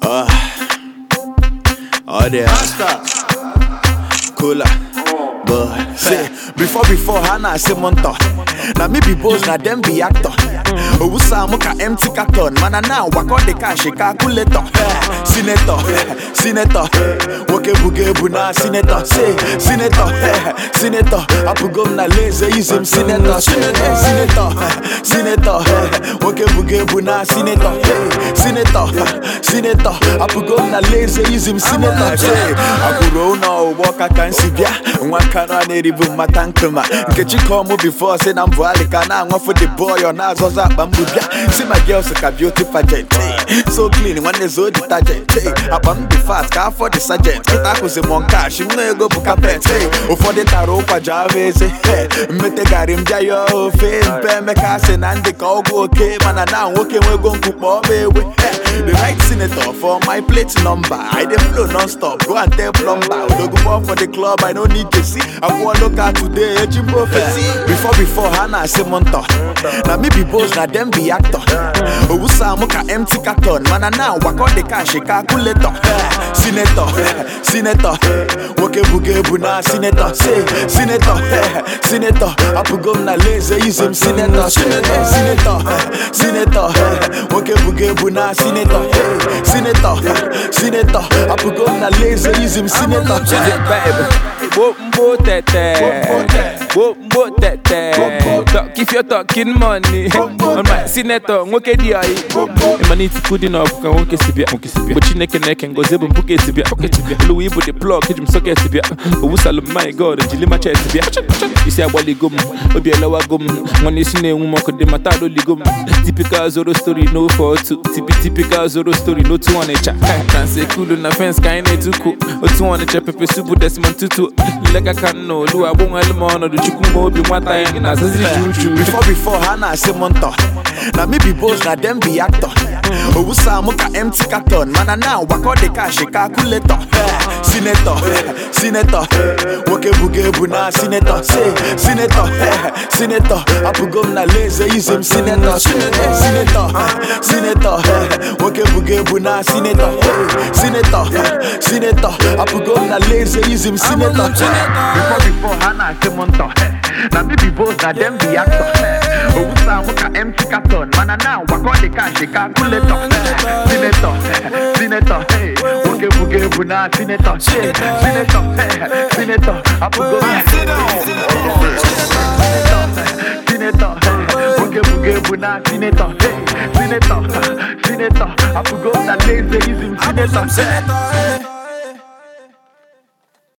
Uh, oh there, cooler. But say before before Hannah say monta. Now me be boss, now them be actor. Owusa muka empty carton. Man and now work on the cash, a calculator. Eh, Senator, eh, senator, woke buge buna senator. Say senator, eh, senator. Apu gum na lazy use him senator. Senator, senator, eh, senator. Woke buge buna senator. Eh, Senator, eh, senator. Apu gum na lazy use him senator. Say akuro na walk I can see bia. Nwa kano aneribu matankuma. Nkechi call me before say na mvu alika na nwa for the boy on azoza akpa mgbu bia. See my girls ka beauty pageant. eh. So clean nwanne zo detergent. eh. Akpa m dị fast ka afọ the sergeant. Kita kwụsị m cash nwa ego bụ carpet. eh. Ụfọdụ tara ụkwa java eze. eh. Mmete gari m bịa ya ofe mpe emeka sị na ndị ka ọgwụ oke mana na nwoke nwego nkwu kpọọ m ewe. eh. The right senator for my plate number. I dey flow non-stop. Go and tell plumber. Odogunbo for the club. I no need to see. I want local today. Ejim prophecy. Before before Hannah say monta. Now me be boss. Now them be actor. Owusa muka empty carton. Man and now work on the cash. A calculator. Eh, Senator. eh, Senator. Woke buge buna senator. Say senator. eh, Senator. Apugom na lazy. Use him senator. Senator. Senator. eh, Senator. eh, Woke buge buna senator. eh, Senator. eh, Senator. Apugom na lazy. Use him senator. Is it baby? Whoop mbo tete. Whoop mbo tete. Talk if you're talking money. On my senator, nwoke di ayi. Imani tikudi na ọbụka nwoke si bịa. Bụ Chineke na-eke ngozi bụ mbuke si bịa. Oluwa ibu the plug eji m socket bịa. Owusalụ m my god jili ma chest bịa. Isi agbaligo m, obi elewago m. Nwanne isi na-enwu m ọkụ dị mata adoligo m. Typical zoro story no for two. Tipi typical zoro story no two ọnịcha. Kanse kulu na fence ka anyị na-etuku. Otu ọnịcha pepe subu Desmond Tutu. Lega ka nna olu agbụnwelu m ọnọdụ chukwu ma obi nwata ya gị na-azazi juju. Before before Hannah say monta. Now me be boss, now them be actor. Owusa muka empty carton. Man and now work on the cash, a calculator. Eh, Senator, eh, senator. Woke buge buna senator. Say senator, eh, senator. Apugom na lazy use him senator. Senator, senator, eh, senator. eh, Woke buge buna senator. Eh, Senator, eh, senator. Apugom na lazy use him senator. Before before Hannah say monta. Now me be boss, now them be actor. Owusa muka empty carton. Man and now work on the cash, a calculator. Senator, senator, hey, woke buge buna senator. Say, Senator, hey, senator, apugo. Senator, hey, woke buge buna senator. Hey, senator, senator, apugo na lazy is him senator.